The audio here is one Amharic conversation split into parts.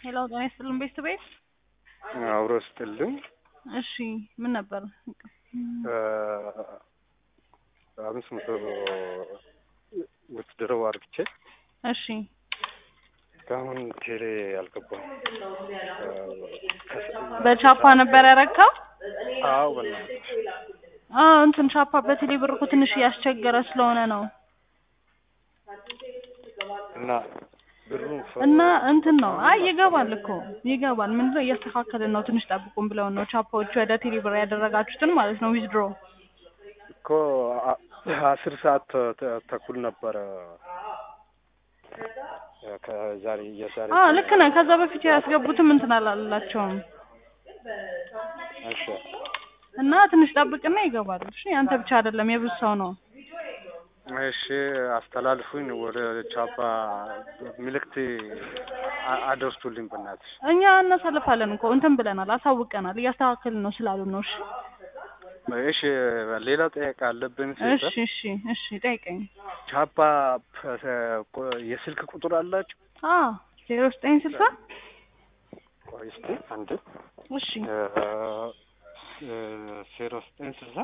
ሄሎ ጤና ይስጥልን ቤት ቤት አብሮ ስጥልኝ። እሺ ምን ነበር? አምስት መቶ ውትድረው አርግቼ እሺ እስካሁን ቴሌ አልገባም። በቻፓ ነበር ያረካው? አዎ በእናትህ አዎ እንትን ቻፓ በቴሌ ብር እኮ ትንሽ እያስቸገረ ስለሆነ ነው። እና ብሩን እና እንትን ነው አይ ይገባል እኮ ይገባል። ምንድነው እያስተካከልን ነው ትንሽ ጠብቁን ብለውን ነው ቻፓዎቹ ወደ ቴሌ ብር ያደረጋችሁትን ማለት ነው ዊዝድሮ እኮ አ- አስር ሰዓት ተ- ተኩል ነበረ ከዛሬ የዛሬ አዎ ልክ ነህ። ከዛ በፊት ያስገቡትም እንትን አላላቸውም እሺ እና ትንሽ ጠብቅና ይገባል። እሺ አንተ ብቻ አይደለም የብዙ ሰው ነው። እሺ አስተላልፉኝ ወደ ቻፓ ምልክት አ- አደርሱልኝ በእናትሽ። እኛ እናሳልፋለን እኮ እንትን ብለናል፣ አሳውቀናል፣ እያስተካከልን ነው ስላሉ ነው። እሺ እሺ ሌላ ጥያቄ አለብን። እሺ እሺ እሺ ጠይቀኝ። ቻፓ ፕ- የስልክ ቁጥር አላችሁ? አዎ ዜሮ ዘጠኝ ስልሳ ቆይ እስኪ አንድ እሺ ዜሮ ዘጠኝ ስልሳ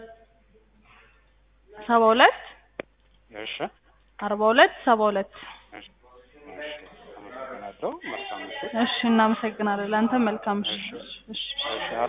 ሰባ ሁለት እሺ አርባ ሁለት ሰባ ሁለት እሺ አመሰግናለሁ። መልካም ምሽት። እሺ እናመሰግናለን። ለአንተ መልካም እሺ እሺ እሺ